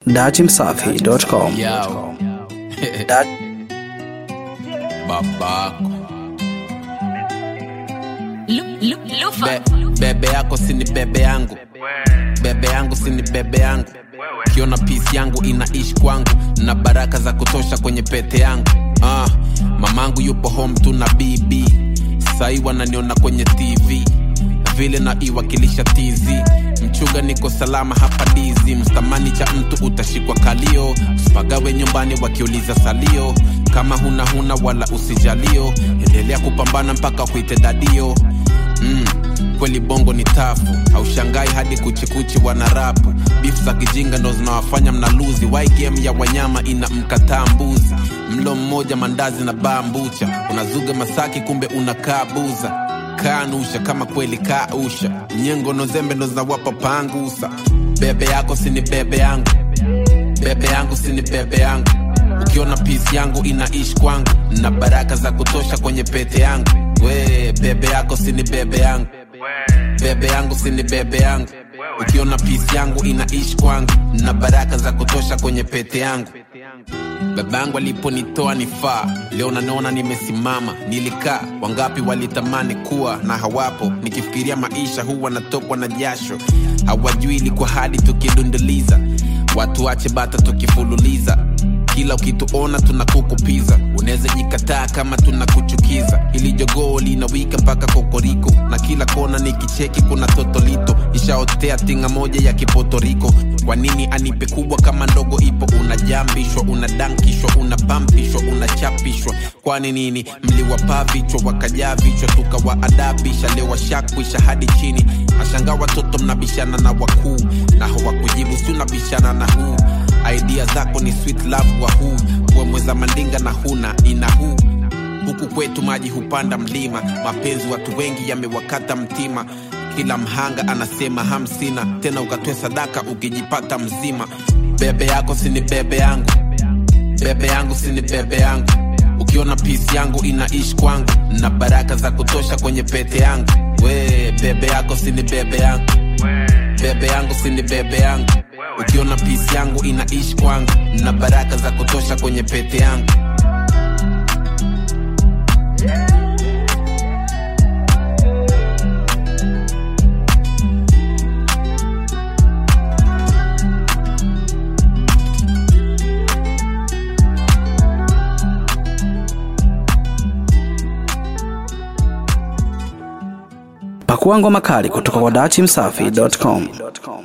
dachimsafi.com. Yo. Da- babako Lu- lu- Lufa. Be, bebe yako sini bebe yangu bebe yangu sini bebe yangu kiona pisi yangu inaishi kwangu na baraka za kutosha kwenye pete yangu ah, mamangu yupo home tu na bb sahii wananiona kwenye tv vile na iwakilisha tz mchuga niko salama hapa dizi mstamani cha mtu utashikwa kalio usipagawe nyumbani wakiuliza salio kama huna huna wala usijalio endelea kupambana mpaka kuite dadio mm, kweli bongo ni tafu haushangai hadi kuchikuchi wana rapu bifu za kijinga ndo zinawafanya mnaluzi wai game ya wanyama ina mkataa mbuzi mlo mmoja mandazi na baa mbucha unazuga masaki kumbe unakaa buza kanusha kama kweli kausha nyengo nozembe ndo zinawapa pangusa bebe yako sini bebe yangu bebe yangu sini bebe yangu ukiona pisi yangu inaishi kwangu na baraka za kutosha kwenye pete yangu we bebe yako sini bebe yangu bebe yangu sini bebe yangu ukiona pisi yangu inaishi kwangu na baraka za kutosha kwenye pete yangu babangu aliponitoa nifaa leo nanaona nimesimama nilikaa wangapi walitamani kuwa na hawapo nikifikiria maisha huwa natokwa na jasho hawajui ilikuwa hadi tukidunduliza watu wache bata tukifululiza kila ukituona tunakukupiza unaweza jikataa kama tunakuchukiza ili jogoo linawika mpaka kokoriko na kila kona ni kicheki kuna totolito ishaotea tinga moja ya kipotoriko kwa nini anipe kubwa kama ndogo ipo unajambishwa unadankishwa unapampishwa unachapishwa kwani nini mliwapaa vichwa wakajaa vichwa tukawaadabisha leo washakwisha hadi chini nashangaa watoto mnabishana na wakuu na hawakujibu si unabishana na huu idea zako ni sweet love wa huu kuwemweza mandinga na huna ina huu huku kwetu maji hupanda mlima mapenzi watu wengi yamewakata mtima kila mhanga anasema hamsina tena ukatoe sadaka ukijipata mzima bebe yako sini bebe yangu bebe yangu sini bebe yangu ukiona pisi yangu inaishi kwangu na baraka za kutosha kwenye pete yangu we bebe yako sini bebe yangu bebe yangu sini bebe yangu ukiona pisi yangu inaishi kwangu na baraka za kutosha kwenye pete yangu Pakua ngoma kali kutoka kwa dachimsafi.com.